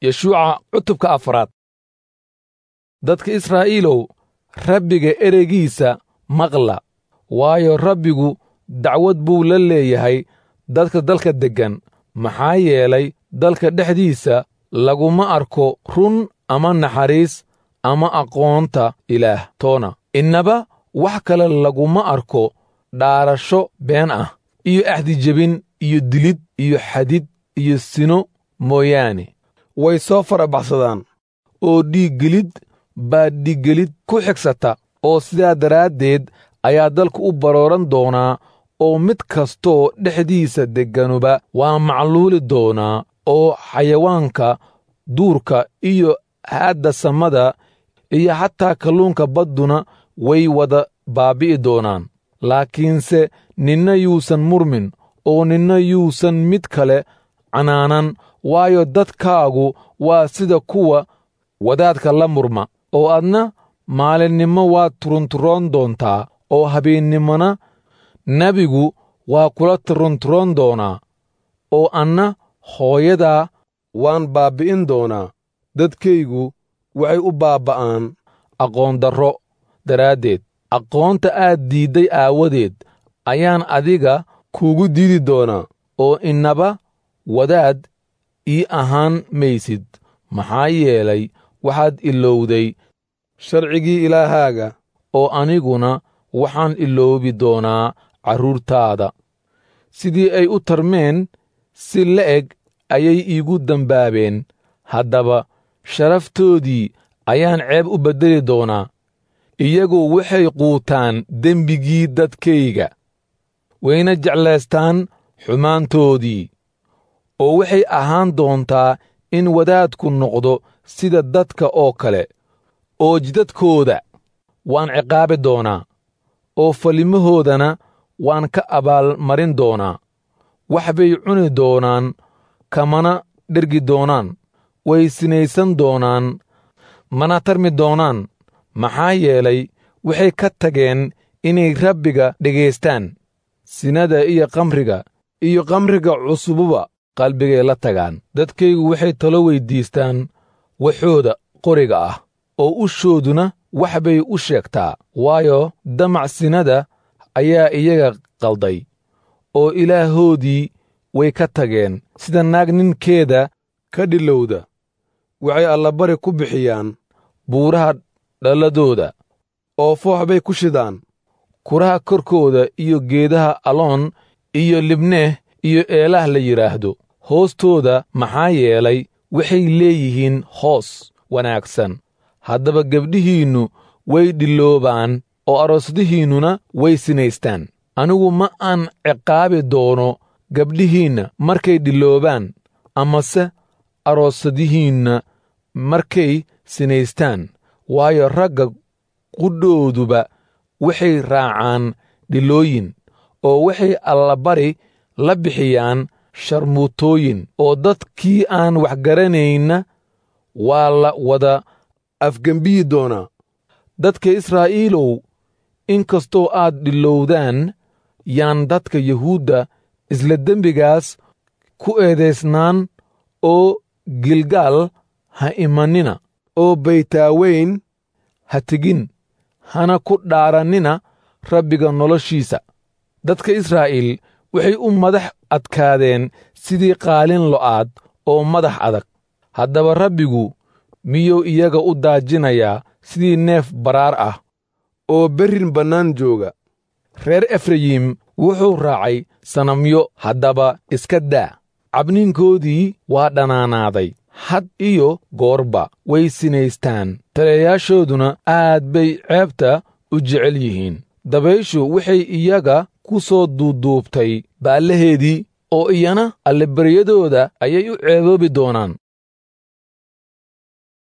yeshuuca cutubka afraad dadka israa'iilow rabbiga ereygiisa maqla waayo rabbigu dacwad buu la leeyahay dadka dalka deggan maxaa yeelay dalka dhexdiisa laguma arko run ama naxariis ama aqoonta ilaah toona innaba wax kale laguma arko dhaarasho been ah iyo axdijebin iyo dilid iyo xadid iyo sino mooyaane way soo farabaxsadaan oo dhiiggelid baa dhiiggelid ku xigsata oo sidaa daraaddeed ayaa dalku u barooran doonaa oo mid kastoo dhexdiisa degganuba waa macluuli doonaa oo xayawaanka duurka iyo haadda samada iyo xataa kalluunka badduna way wada baabbi'i doonaan laakiinse ninna yuusan murmin oo ninna yuusan mid kale canaanan waayo dadkaagu waa sida kuwa wadaadka la murma oo adna maalinnimo waad turunturoon doontaa oo habeennimona nebigu waa kula turunturoon doonaa oo anna hooyadaa waan baabbi'in doonaa dadkaygu waxay u baabba'aan aqoondarro daraaddeed aqoonta aad diidday aawadeed ayaan adiga kuugu diidi doonaa oo innaba wadaad ii ahaan maysid maxaa yeelay waxaad ilowday sharcigii ilaahaaga oo aniguna waxaan iloobi doonaa carruurtaada sidii ay u tarmeen si la'eg ayay iigu dembaabeen haddaba sharaftoodii ayaan ceeb u beddeli doonaa iyagu waxay quutaan dembigii dadkayga wayna jeclaystaan xumaantoodii oo waxay ahaan doontaa in wadaadku noqdo sida dadka oo kale oo jidadkooda waan ciqaabi doonaa oo falimahoodana waan ka abaalmarin doonaa wax bay cuni doonaan kamana dhergi doonaan way sinaysan doonaan mana tarmi doonaan maxaa yeelay waxay ka tageen inay rabbiga dhegaystaan sinada iyo kamriga iyo kamriga cusububa qalbigay la tagaan dadkaygu waxay talo weyddiistaan waxooda qoriga ah oo ushooduna wax bay u sheegtaa waayo damac sinada ayaa iyaga qalday oo ilaahoodii way ka tageen sida naag ninkeeda ka dhilowda waxay allabari ku bixiyaan buuraha dhalladooda oo foox bay ku shidaan kuraha korkooda iyo geedaha aloon iyo libneeh iyo eelaah la yidhaahdo hoostooda maxaa yeelay waxay leeyihiin hoos wanaagsan haddaba gebdhihiinnu way dhiloobaan oo aroosadihiinnuna way sinaystaan anigu ma aan ciqaabi doono gabdhihiinna markay dhiloobaan amase aroosadihiinna markay sinaystaan waayo ragga qudhooduba waxay raacaan dhilooyin oo waxay allabari la bixiyaan sharmuutooyin oo dadkii aan waxgaranaynna waa la wada afgembiyi doonaa dadka israa'iilow in kastoo aad dhilowdaan yaan dadka yuhuudda isla dembigaas ku eedaysnaan oo gilgaal ha imanina oo baytaaweyn ha tegin hana ku dhaarannina rabbiga noloshiisa dadka israa'iil waxay u madax adkaadeen sidii qaalin lo'aad oo madax adag haddaba rabbigu miyuu iyaga u daajinayaa sidii neef baraar ah oo berrin bannaan jooga reer efrayim wuxuu raacay sanamyo haddaba iska daa cabniinkoodii waa dhanaanaaday had iyo goorba way sinaystaan taliyayaashooduna aad bay ceebta u jecel yihiin dabayshu waxay iyaga ku soo duuduubtay baallaheedii oo iyana allabaryadooda ayay u ceeboobi doonaan